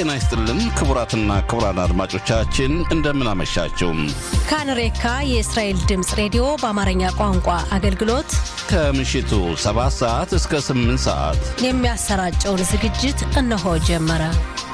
ጤና ይስጥልን ክቡራትና ክቡራን አድማጮቻችን እንደምን አመሻችሁ። ካንሬካ የእስራኤል ድምፅ ሬዲዮ በአማርኛ ቋንቋ አገልግሎት ከምሽቱ 7 ሰዓት እስከ 8 ሰዓት የሚያሰራጨውን ዝግጅት እነሆ ጀመረ።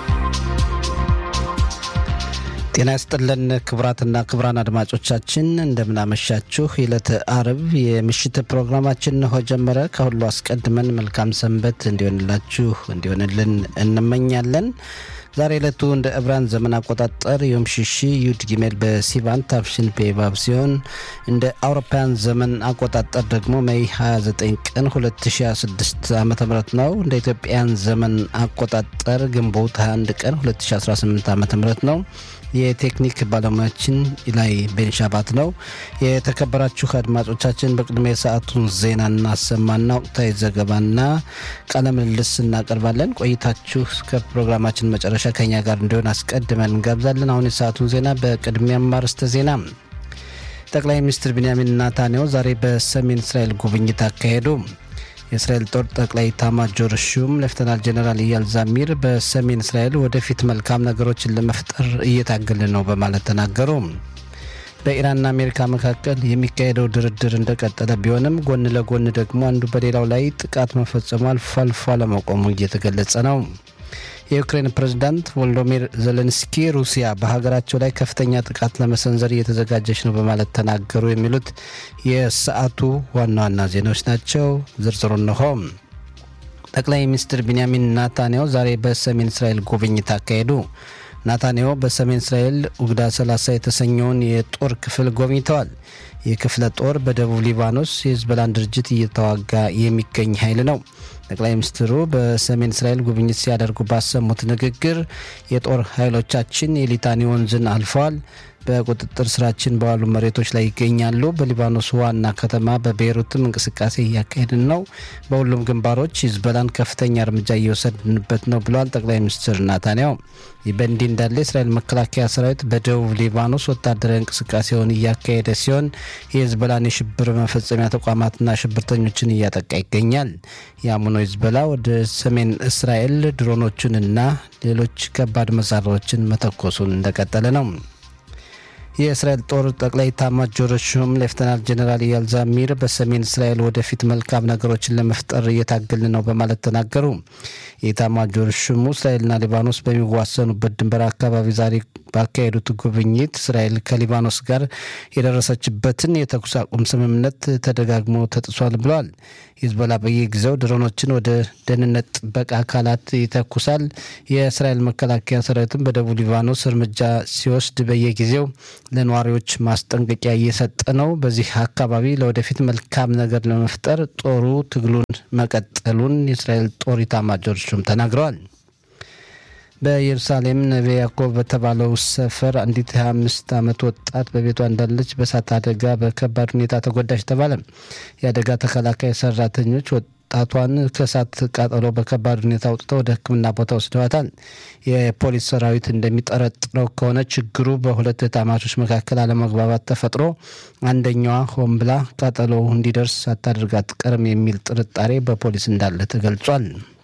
ጤና ይስጥልን ክቡራትና ክቡራን አድማጮቻችን እንደምናመሻችሁ። የዕለተ አርብ የምሽት ፕሮግራማችን እንሆ ጀመረ። ከሁሉ አስቀድመን መልካም ሰንበት እንዲሆንላችሁ እንዲሆንልን እንመኛለን። ዛሬ ዕለቱ እንደ ዕብራን ዘመን አቆጣጠር ዮም ሽሺ ዩድ ጊሜል በሲቫን ታፍሽን ፔባብ ሲሆን እንደ አውሮፓውያን ዘመን አቆጣጠር ደግሞ ሜይ 29 ቀን 2026 ዓ ም ነው። እንደ ኢትዮጵያን ዘመን አቆጣጠር ግንቦት 21 ቀን 2018 ዓ ም ነው። የቴክኒክ ባለሙያችን ላይ ቤንሻባት ነው። የተከበራችሁ አድማጮቻችን በቅድሚያ የሰዓቱን ዜና እናሰማና ወቅታዊ ዘገባና ቃለ ምልልስ እናቀርባለን። ቆይታችሁ እስከ ፕሮግራማችን መጨረሻ ከኛ ጋር እንዲሆን አስቀድመን እንጋብዛለን። አሁን የሰዓቱን ዜና በቅድሚያም አርዕስተ ዜና ጠቅላይ ሚኒስትር ቢንያሚን ናታንያሁ ዛሬ በሰሜን እስራኤል ጉብኝት አካሄዱ። የእስራኤል ጦር ጠቅላይ ኤታማዦር ሹም ሌፍተናል ጀኔራል ኢያል ዛሚር በሰሜን እስራኤል ወደፊት መልካም ነገሮችን ለመፍጠር እየታገልን ነው በማለት ተናገሩ። በኢራንና አሜሪካ መካከል የሚካሄደው ድርድር እንደቀጠለ ቢሆንም ጎን ለጎን ደግሞ አንዱ በሌላው ላይ ጥቃት መፈጸሙ አልፎ አልፎ አለመቆሙ እየተገለጸ ነው። የዩክሬን ፕሬዝዳንት ቮሎዲሚር ዜሌንስኪ ሩሲያ በሀገራቸው ላይ ከፍተኛ ጥቃት ለመሰንዘር እየተዘጋጀች ነው በማለት ተናገሩ። የሚሉት የሰዓቱ ዋና ዋና ዜናዎች ናቸው። ዝርዝሩ እንሆ። ጠቅላይ ሚኒስትር ቢንያሚን ናታንያሁ ዛሬ በሰሜን እስራኤል ጉብኝት አካሄዱ። ናታንያሁ በሰሜን እስራኤል ኡግዳ 30 የተሰኘውን የጦር ክፍል ጎብኝተዋል። ይህ ክፍለ ጦር በደቡብ ሊባኖስ የሂዝቦላን ድርጅት እየተዋጋ የሚገኝ ኃይል ነው። ጠቅላይ ሚኒስትሩ በሰሜን እስራኤል ጉብኝት ሲያደርጉ ባሰሙት ንግግር የጦር ኃይሎቻችን የሊታኒ ወንዝን አልፈዋል፣ በቁጥጥር ስራችን በዋሉ መሬቶች ላይ ይገኛሉ። በሊባኖስ ዋና ከተማ በቤይሩትም እንቅስቃሴ እያካሄድን ነው። በሁሉም ግንባሮች ሂዝቦላን ከፍተኛ እርምጃ እየወሰድንበት ነው ብለዋል ጠቅላይ ሚኒስትር ናታንያሁ። ይህ በእንዲህ እንዳለ የእስራኤል መከላከያ ሰራዊት በደቡብ ሊባኖስ ወታደራዊ እንቅስቃሴውን እያካሄደ ሲሆን የሂዝቦላን የሽብር መፈጸሚያ ተቋማትና ሽብርተኞችን እያጠቃ ይገኛል። የአምኖ ሂዝቦላ ወደ ሰሜን እስራኤል ድሮኖቹንና ሌሎች ከባድ መሳሪያዎችን መተኮሱን እንደቀጠለ ነው። የእስራኤል ጦር ጠቅላይ ኤታማዦር ሹም ሌፍተናል ጀኔራል ኢያል ዛሚር በሰሜን እስራኤል ወደፊት መልካም ነገሮችን ለመፍጠር እየታገልን ነው በማለት ተናገሩ። የኤታማዦር ሹሙ እስራኤልና ሊባኖስ በሚዋሰኑበት ድንበር አካባቢ ዛሬ ባካሄዱት ጉብኝት እስራኤል ከሊባኖስ ጋር የደረሰችበትን የተኩስ አቁም ስምምነት ተደጋግሞ ተጥሷል ብለዋል። ሂዝቦላ በየጊዜው ድሮኖችን ወደ ደህንነት ጥበቃ አካላት ይተኩሳል። የእስራኤል መከላከያ ሰራዊትም በደቡብ ሊባኖስ እርምጃ ሲወስድ በየጊዜው ለነዋሪዎች ማስጠንቀቂያ እየሰጠ ነው። በዚህ አካባቢ ለወደፊት መልካም ነገር ለመፍጠር ጦሩ ትግሉን መቀጠሉን የእስራኤል ጦር ኢታማዦር ሹም ተናግረዋል። በኢየሩሳሌም ነቤ ያዕቆብ በተባለው ሰፈር አንዲት 25 ዓመት ወጣት በቤቷ እንዳለች በእሳት አደጋ በከባድ ሁኔታ ተጎዳች ተባለ። የአደጋ ተከላካይ ሰራተኞች ወጣቷን ከእሳት ቃጠሎ በከባድ ሁኔታ አውጥተው ወደ ሕክምና ቦታ ወስደዋታል። የፖሊስ ሰራዊት እንደሚጠረጥረው ከሆነ ችግሩ በሁለት ታማቾች መካከል አለመግባባት ተፈጥሮ አንደኛዋ ሆን ብላ ቃጠሎ እንዲደርስ ሳታደርግ አትቀርም የሚል ጥርጣሬ በፖሊስ እንዳለ ተገልጿል።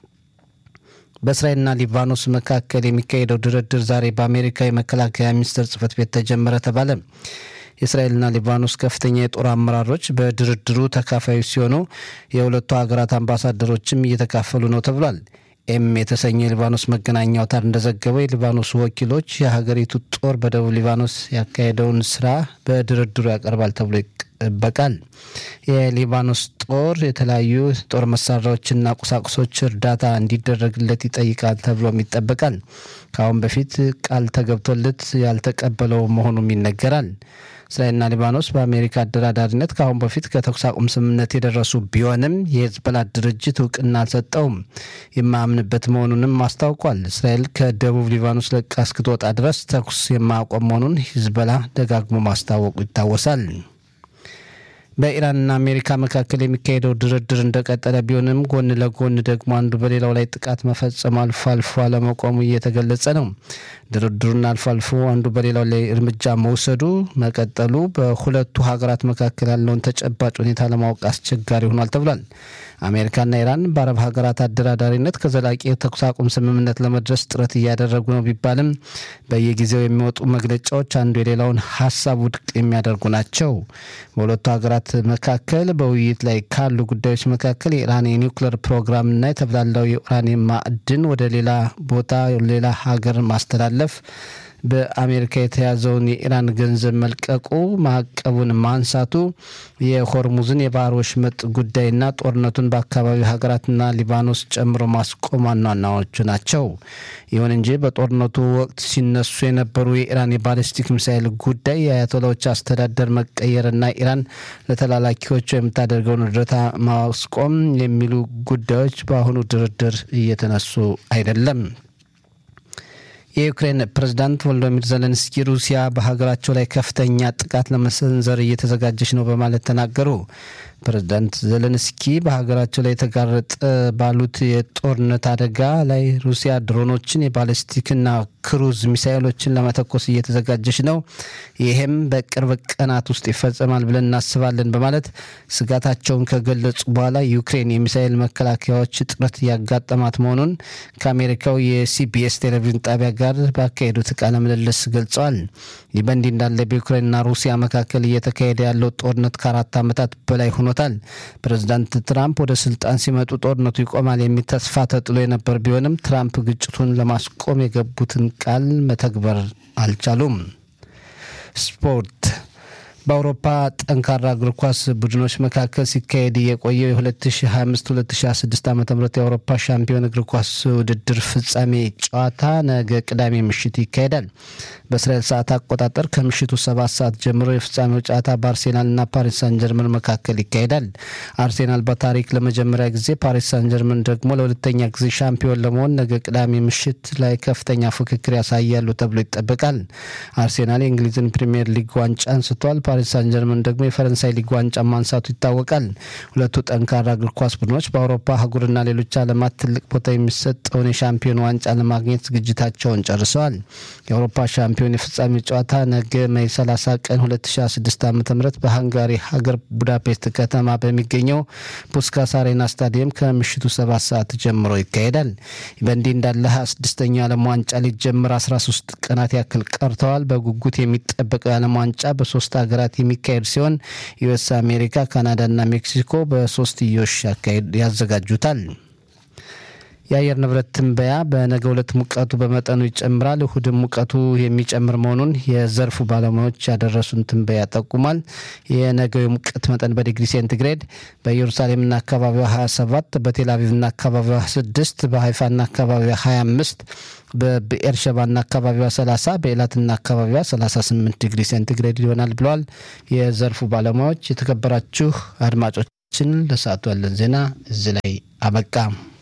በእስራኤልና ሊባኖስ መካከል የሚካሄደው ድርድር ዛሬ በአሜሪካ የመከላከያ ሚኒስቴር ጽህፈት ቤት ተጀመረ ተባለ። የእስራኤልና ሊባኖስ ከፍተኛ የጦር አመራሮች በድርድሩ ተካፋዮች ሲሆኑ የሁለቱ ሀገራት አምባሳደሮችም እየተካፈሉ ነው ተብሏል። ኤም የተሰኘ የሊባኖስ መገናኛ አውታር እንደዘገበው የሊባኖስ ወኪሎች የሀገሪቱ ጦር በደቡብ ሊባኖስ ያካሄደውን ስራ በድርድሩ ያቀርባል ተብሎ ይጠበቃል። የሊባኖስ ጦር የተለያዩ ጦር መሳሪያዎችና ቁሳቁሶች እርዳታ እንዲደረግለት ይጠይቃል ተብሎም ይጠበቃል። ከአሁን በፊት ቃል ተገብቶለት ያልተቀበለው መሆኑም ይነገራል። እስራኤልና ሊባኖስ በአሜሪካ አደራዳሪነት ከአሁን በፊት ከተኩስ አቁም ስምምነት የደረሱ ቢሆንም የሂዝቦላ ድርጅት እውቅና አልሰጠውም። የማያምንበት መሆኑንም አስታውቋል። እስራኤል ከደቡብ ሊባኖስ ለቃ እስክትወጣ ድረስ ተኩስ የማያቆም መሆኑን ሂዝቦላ ደጋግሞ ማስታወቁ ይታወሳል። በኢራንና አሜሪካ መካከል የሚካሄደው ድርድር እንደቀጠለ ቢሆንም ጎን ለጎን ደግሞ አንዱ በሌላው ላይ ጥቃት መፈጸሙ አልፎ አልፎ አለመቆሙ እየተገለጸ ነው። ድርድሩና አልፎ አልፎ አንዱ በሌላው ላይ እርምጃ መውሰዱ መቀጠሉ በሁለቱ ሀገራት መካከል ያለውን ተጨባጭ ሁኔታ ለማወቅ አስቸጋሪ ሆኗል ተብሏል። አሜሪካና ኢራን በአረብ ሀገራት አደራዳሪነት ከዘላቂ የተኩስ አቁም ስምምነት ለመድረስ ጥረት እያደረጉ ነው ቢባልም በየጊዜው የሚወጡ መግለጫዎች አንዱ የሌላውን ሀሳብ ውድቅ የሚያደርጉ ናቸው። በሁለቱ ሀገራት መካከል በውይይት ላይ ካሉ ጉዳዮች መካከል የኢራን የኒውክሌር ፕሮግራምና የተብላላው የኡራኒየም ማዕድን ወደ ሌላ ቦታ ሌላ ሀገር ማስተላለፍ በአሜሪካ የተያዘውን የኢራን ገንዘብ መልቀቁ፣ ማዕቀቡን ማንሳቱ፣ የሆርሙዝን የባህር ወሽመጥ ጉዳይና ጦርነቱን በአካባቢው ሀገራትና ሊባኖስ ጨምሮ ማስቆም ዋና ዋናዎቹ ናቸው። ይሁን እንጂ በጦርነቱ ወቅት ሲነሱ የነበሩ የኢራን የባሊስቲክ ሚሳይል ጉዳይ፣ የአያቶላዎች አስተዳደር መቀየርና ኢራን ለተላላኪዎቹ የምታደርገውን እርዳታ ማስቆም የሚሉ ጉዳዮች በአሁኑ ድርድር እየተነሱ አይደለም። የዩክሬን ፕሬዝዳንት ቮሎዶሚር ዘለንስኪ ሩሲያ በሀገራቸው ላይ ከፍተኛ ጥቃት ለመሰንዘር እየተዘጋጀች ነው በማለት ተናገሩ። ፕሬዝዳንት ዘለንስኪ በሀገራቸው ላይ የተጋረጠ ባሉት የጦርነት አደጋ ላይ ሩሲያ ድሮኖችን፣ የባለስቲክና ክሩዝ ሚሳይሎችን ለመተኮስ እየተዘጋጀች ነው፣ ይህም በቅርብ ቀናት ውስጥ ይፈጸማል ብለን እናስባለን በማለት ስጋታቸውን ከገለጹ በኋላ ዩክሬን የሚሳይል መከላከያዎች እጥረት ያጋጠማት መሆኑን ከአሜሪካው የሲቢኤስ ቴሌቪዥን ጣቢያ ጋር ባካሄዱት ቃለ ምልልስ ገልጸዋል። ይህ በእንዲህ እንዳለ በዩክሬንና ሩሲያ መካከል እየተካሄደ ያለው ጦርነት ከአራት ዓመታት በላይ ሆኖታል። ፕሬዚዳንት ትራምፕ ወደ ስልጣን ሲመጡ ጦርነቱ ይቆማል የሚል ተስፋ ተጥሎ የነበር ቢሆንም ትራምፕ ግጭቱን ለማስቆም የገቡትን ቃል መተግበር አልቻሉም። ስፖርት በአውሮፓ ጠንካራ እግር ኳስ ቡድኖች መካከል ሲካሄድ የቆየው የ2025-2026 ዓ ም የአውሮፓ ሻምፒዮን እግር ኳስ ውድድር ፍጻሜ ጨዋታ ነገ ቅዳሜ ምሽት ይካሄዳል። በእስራኤል ሰዓት አቆጣጠር ከምሽቱ ሰባት ሰዓት ጀምሮ የፍጻሜው ጨዋታ በአርሴናልና ፓሪስ ሳን ጀርመን መካከል ይካሄዳል። አርሴናል በታሪክ ለመጀመሪያ ጊዜ፣ ፓሪስ ሳን ጀርመን ደግሞ ለሁለተኛ ጊዜ ሻምፒዮን ለመሆን ነገ ቅዳሜ ምሽት ላይ ከፍተኛ ፉክክር ያሳያሉ ተብሎ ይጠበቃል። አርሴናል የእንግሊዝን ፕሪምየር ሊግ ዋንጫ አንስቷል። ፓሪስ ሳን ጀርመን ደግሞ የፈረንሳይ ሊግ ዋንጫ ማንሳቱ ይታወቃል። ሁለቱ ጠንካራ እግር ኳስ ቡድኖች በአውሮፓ አህጉርና ሌሎች ዓለማት ትልቅ ቦታ የሚሰጠውን የሻምፒዮን ዋንጫ ለማግኘት ዝግጅታቸውን ጨርሰዋል። የአውሮፓ ሻምፒዮን የፍጻሜ ጨዋታ ነገ ሜይ 30 ቀን 2026 ዓ ም በሃንጋሪ ሀገር ቡዳፔስት ከተማ በሚገኘው ፑስካስ አሬና ስታዲየም ከምሽቱ ሰባት ሰዓት ጀምሮ ይካሄዳል። በእንዲህ እንዳለ 26ኛው የዓለም ዋንጫ ሊጀምር 13 ቀናት ያክል ቀርተዋል። በጉጉት የሚጠበቀው የዓለም ዋንጫ በሶስት ሀገራት የሚካሄድ ሲሆን ዩኤስ፣ አሜሪካ፣ ካናዳና ሜክሲኮ በሶስትዮሽ ያዘጋጁታል። የአየር ንብረት ትንበያ በነገ ዕለት ሙቀቱ በመጠኑ ይጨምራል። እሁድም ሙቀቱ የሚጨምር መሆኑን የዘርፉ ባለሙያዎች ያደረሱን ትንበያ ጠቁሟል። የነገው የሙቀት መጠን በዲግሪ ሴንቲግሬድ በኢየሩሳሌምና አካባቢዋ 27፣ በቴልአቪቭና አካባቢዋ 6፣ በሀይፋና አካባቢዋ 25 በብኤርሸባና አካባቢዋ 30 በኤላትና አካባቢዋ 38 ዲግሪ ሴንቲግሬድ ይሆናል ብለዋል የዘርፉ ባለሙያዎች። የተከበራችሁ አድማጮችን ለሰዓቱ ያለን ዜና እዚህ ላይ አበቃ።